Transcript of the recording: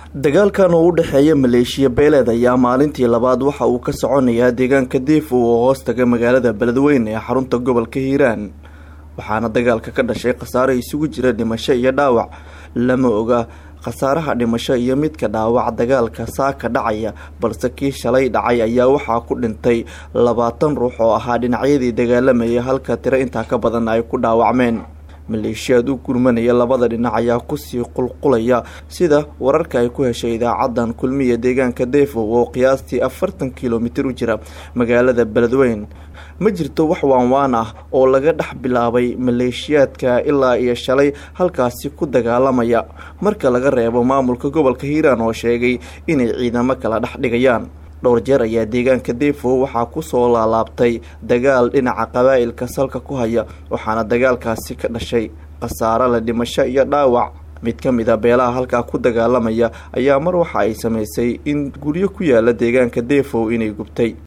dagaalkan oo u dhexeeya maleeshiya beeleed ayaa maalintii labaad waxa uu ka soconayaa deegaanka diif oo hoos taga magaalada beledweyne ee xarunta gobolka hiiraan waxaana dagaalka ka dhashay khasaare isugu jira dhimasho iyo dhaawac lama oga khasaaraha dhimasho iyo midka dhaawac dagaalka saaka dhacaya balse kii shalay dhacay ayaa waxaa ku dhintay labaatan ruux oo ahaa dhinacyadii dagaalamayay halka tiro intaa ka badan ay ku dhaawacmeen maleeshiyaad u gurmanaya labada dhinac ayaa kusii qulqulaya sida wararka ay ku heshay idaacadan kulmiya deegaanka deefow oo qiyaastii afartan kilomitir u jira magaalada beledweyn ma jirto wax waanwaan ah oo laga dhex bilaabay maleeshiyaadka ilaa iyo shalay halkaasi ku dagaalamaya marka laga reebo maamulka gobolka hiiraan oo sheegay inay ciidamo kala dhex dhigayaan dhowr jeer ayaa deegaanka deefo waxaa kusoo laalaabtay dagaal dhinaca qabaa'ilka salka ku haya waxaana dagaalkaasi ka dhashay khasaare la dhimasho iyo dhaawac mid ka mid a beelaha halkaa ku dagaalamaya ayaa mar waxa ay samaysay in guryo ku yaala deegaanka deefow inay gubtay